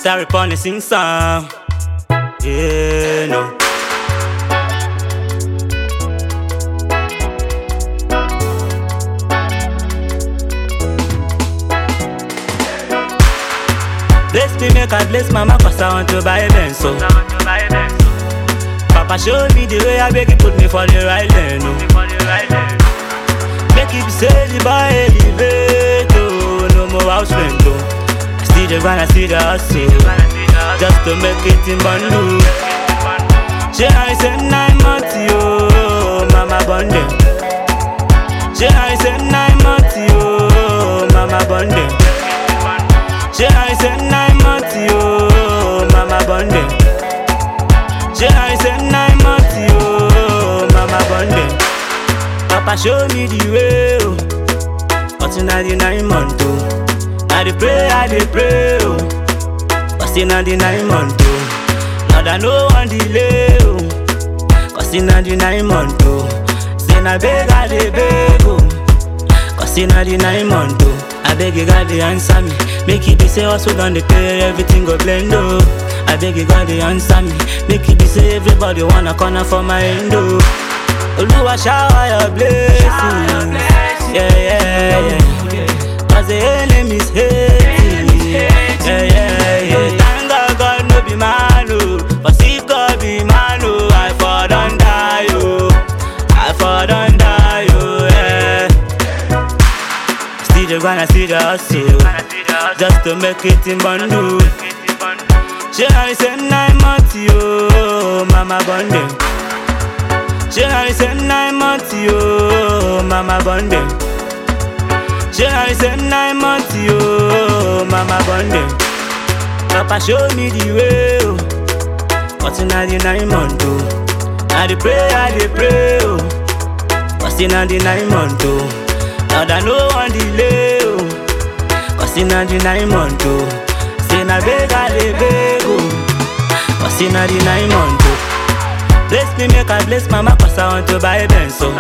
Sorry, pony sing song. Yeah, no. Bless me, make I bless mama, cause I want to buy a Benz, so. Papa show me the way I beg you, put me for the right lane, no. Make it say the boy elevate, oh, no more house rent, oh. I still the grind, I still the hustle, just to make it in bundle. She I say nine months, yo, mama bunde. She I say nine months, yo, mama bunde. She I say nine months, yo, mama bunde. She I say nine months, yo, mama bunde. Papa show me the way, oh. But in the nine months, oh. I dey pray, I dey pray, oh. But in the nine months, oh. Lord, I no one delay, oh. Cause in the nine months, oh. Say na beg, I dey beg, oh. Cause in the nine months, oh. I beg you, God, to answer me. Make it be say also done the pay, everything go blend, oh. I beg you, God, to answer me. Make it be say everybody wanna corner for my end, oh. Oluwa shower your blessings. Yeah, yeah, yeah. Cause the enemies hating. Yeah, yeah, yeah. Thank God, God no be man, oh. But if God be man, oh, I for done die, oh. I for done die, oh, yeah. Still the grind, I still the hustle. Just to make it in bundle. She I say nine months, yo, mama bunde. She I say nine months, yo, mama bunde. She I say nine months, yo, mama bunde. Papa show me the way, oh. But in the nine months, oh. I dey pray, I dey pray, oh. But in the nine months, oh. Lord, I no one delay, oh. Cause in the nine months, oh. Say na beg, I dey beg, oh. Cause in the nine months, oh. Bless me, make I bless mama, cause I want to buy a Benz, so.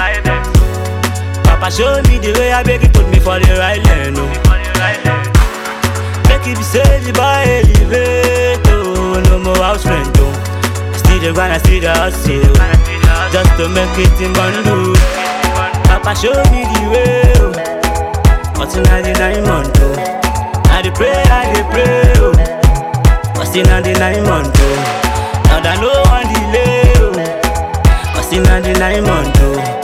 Papa show me the way I beg you, put me for the right lane, oh. Make it be say the boy elevate, oh. No more house rent, oh. I still the grind, I still the hustle. Just to make it in bundle. Papa show me the way, oh. But in the nine months, oh. I dey pray, I dey pray, oh. But in the nine months, oh. Lord, I no one delay, oh. Cause in the nine months, oh.